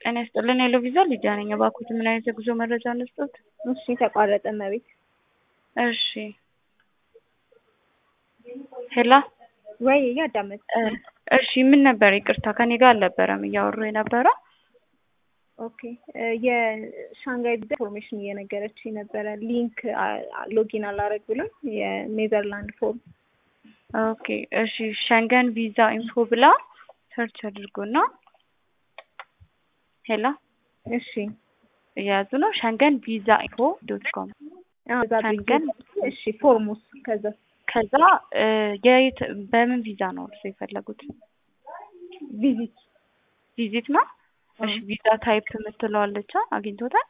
ጤና ይስጥልን ሄሎ ቪዛ ሊዲያ ነኝ። እባክዎት ምን አይነት የጉዞ መረጃ እንስጥዎት? እሺ ተቋረጠ መቤት እሺ ሄላ ወይ እያዳመጥ እሺ ምን ነበር? ይቅርታ ከኔ ጋር አልነበረም እያወሩ የነበረው። ኦኬ የሻንጋይ ቪዛ ኢንፎርሜሽን እየነገረች ነበረ። ሊንክ ሎጊን አላረግ ብሎም የኔዘርላንድ ፎርም ኦኬ እሺ ሸንገን ቪዛ ኢንፎ ብላ ሰርች አድርጎና ሄላ እሺ እያያዙ ነው። ሸንገን ቪዛ ኢንፎ ዶት ኮም ሸንገን እሺ ፎርሙስ ከዛ ከዛ የት በምን ቪዛ ነው እርሱ የፈለጉት? ቪዚት ቪዚት ነው። እሺ ቪዛ ታይፕ የምትለዋለች አግኝቶታል?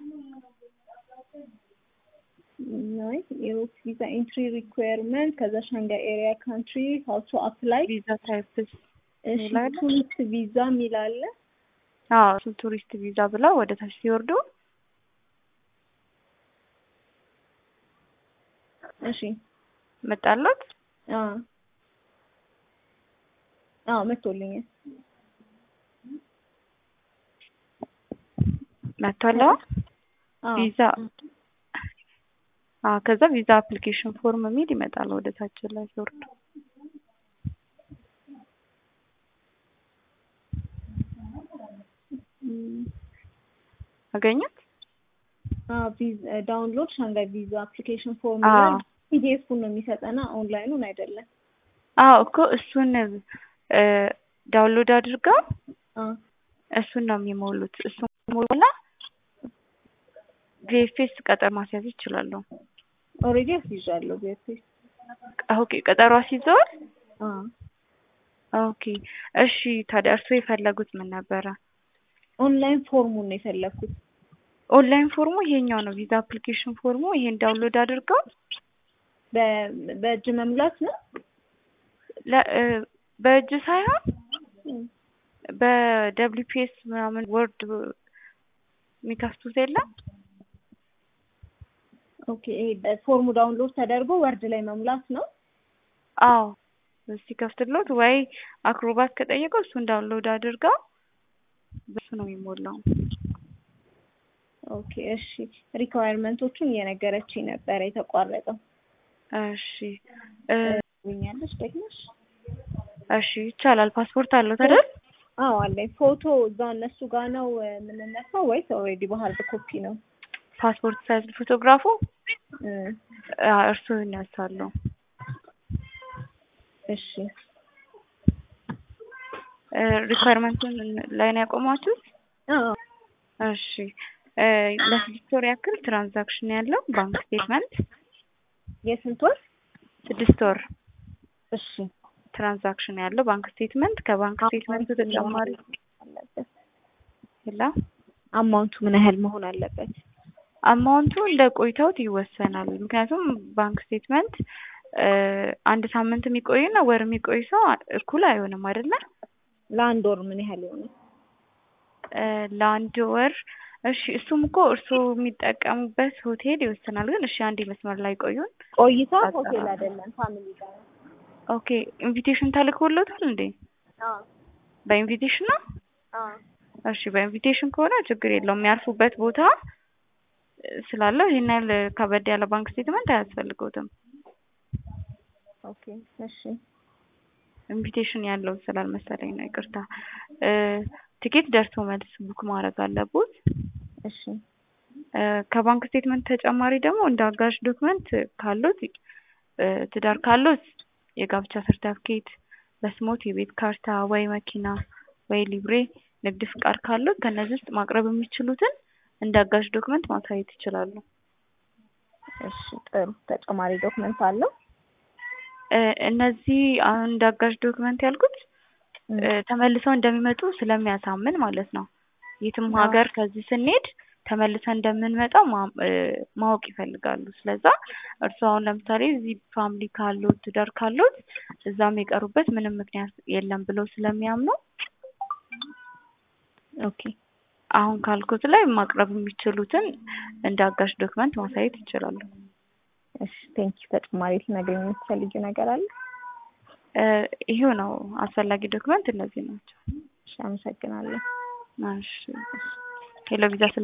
ናይ የውክ ቪዛ ኤንትሪ ሪኳየርመንት ከዛ ሻንጋይ ኤሪያ ካንትሪ ሀው ቱ አፕላይ ቪዛ ታይፕስ እሺ ቱሪስት ቪዛ የሚል አለ። አዎ እሱ ቱሪስት ቪዛ ብለው ወደ ታች ሲወርዱ እሺ መጣለት። አዎ አዎ መጥቶልኛል። መጥቷል። አዎ ቪዛ አዎ ከዛ ቪዛ አፕሊኬሽን ፎርም የሚል ይመጣል ወደ ታች ላይ ሲወርዱ አገኙት? አዎ ቪዛ ዳውንሎድ ሻንጋይ ቪዛ አፕሊኬሽን ፎርም አዎ ይላል። ፒዲኤፉን ነው የሚሰጠና ኦንላይኑን አይደለም። አዎ እኮ እሱን ዳውንሎድ አድርገው አዎ እሱን ነው የሚሞሉት። እሱን ሞላ ቪኤፍኤስ ቀጠር ማስያዝ ይችላሉ። ኦልሬዲ አስይዣለሁ ቪኤፍኤስ። ኦኬ ቀጠሮ አስይዘዋል? አዎ ኦኬ እሺ። ታዲያ እርስዎ የፈለጉት ምን ነበረ? ኦንላይን ፎርሙን ነው የፈለኩት። ኦንላይን ፎርሙ ይሄኛው ነው። ቪዛ አፕሊኬሽን ፎርሙ ይሄን ዳውንሎድ አድርገው በ- በእጅ መሙላት ነው። ለ- እ በእጅ ሳይሆን በደብሊፒኤስ ምናምን ወርድ የሚከፍቱት የለም። ኦኬ ይሄ ፎርሙ ዳውንሎድ ተደርጎ ወርድ ላይ መሙላት ነው። አዎ ሲከፍትሎት ወይ አክሮባት ከጠየቀው እሱን ዳውንሎድ አድርገው በሱ ነው የሚሞላው። ኦኬ እሺ። ሪኳየርመንቶቹን እየነገረችኝ ነበረ የተቋረጠው። እሺ እ ብኛለች ደግመሽ? እሺ ይቻላል። ፓስፖርት አለው አይደል? አዎ አለኝ። ፎቶ እዛ እነሱ ጋር ነው የምንነሳው ወይስ ኦልሬዲ በሀርድ ኮፒ ነው? ፓስፖርት ሳይዝ ፎቶግራፉ እ እርሱ ይነሳሉ። እሺ ሪኳየርመንቱን ላይ ነው ያቆማችሁት? አዎ እሺ እ ለስድስት ወር ያክል ትራንዛክሽን ያለው ባንክ ስቴትመንት የስንት ወር? ስድስት ወር እሺ ትራንዛክሽን ያለው ባንክ ስቴትመንት ከባንክ ስቴትመንቱ ተጨማሪ አለበት። ሌላ አማውንቱ ምን ያህል መሆን አለበት? አማውንቱ እንደ ቆይታውት ይወሰናል። ምክንያቱም ባንክ ስቴትመንት እ አንድ ሳምንት የሚቆይና ወር የሚቆይ ሰው እኩል አይሆንም አይደለ? ለአንድ ወር ምን ያህል ይሆናል? እ ለአንድ ወር እሺ፣ እሱም እኮ እርስዎ የሚጠቀሙበት ሆቴል ይወስናል። ግን እሺ፣ አንድ መስመር ላይ ቆዩን። ቆይታ ሆቴል አይደለም ፋሚሊ ጋር ነው። ኦኬ፣ ኢንቪቴሽን ተልኮሎታል እንዴ? አዎ በኢንቪቴሽን ነው? አዎ እሺ፣ በኢንቪቴሽን ከሆነ ችግር የለውም። የሚያርፉበት ቦታ ስላለው ይሄን ያህል ከበድ ያለ ባንክ ስቴትመንት አያስፈልገውትም። ኦኬ እሺ ኢንቪቴሽን ያለው ስላልመሰለኝ ነው፣ ይቅርታ። እ ቲኬት ደርሶ መልስ ቡክ ማድረግ አለቦት። እሺ እ ከባንክ ስቴትመንት ተጨማሪ ደግሞ እንደ አጋዥ ዶክመንት ካሉት እ ትዳር ካሉት የጋብቻ ሰርተፍኬት፣ በስሞት የቤት ካርታ ወይ መኪና ወይ ሊብሬ፣ ንግድ ፍቃድ ካሉት ከነዚህ ውስጥ ማቅረብ የሚችሉትን እንደ አጋዥ ዶክመንት ማሳየት ይችላሉ። እሺ ጥሩ ተጨማሪ ዶክመንት አለው? እ እነዚህ አሁን እንደ አጋዥ ዶክመንት ያልኩት እ ተመልሰው እንደሚመጡ ስለሚያሳምን ማለት ነው። የትም ሀገር ከዚህ ስንሄድ ተመልሰን እንደምንመጣው ማ- እ ማወቅ ይፈልጋሉ። ስለዛ እርስዎ አሁን ለምሳሌ እዚህ ፋሚሊ ካሉት ትዳር ካሉት እዛም የቀሩበት ምንም ምክንያት የለም ብለው ስለሚያምኑ ኦኬ አሁን ካልኩት ላይ ማቅረብ የሚችሉትን እንደ አጋዥ ዶክመንት ማሳየት ይችላሉ። እሺ ቴንኪ ተጨማሪ ልትነግሪኝ የምትፈልጊው ነገር አለ? እ ይሄው ነው አስፈላጊ ዶክመንት እነዚህ ናቸው። እሺ አመሰግናለሁ። እሺ ሄሎ ቪዛ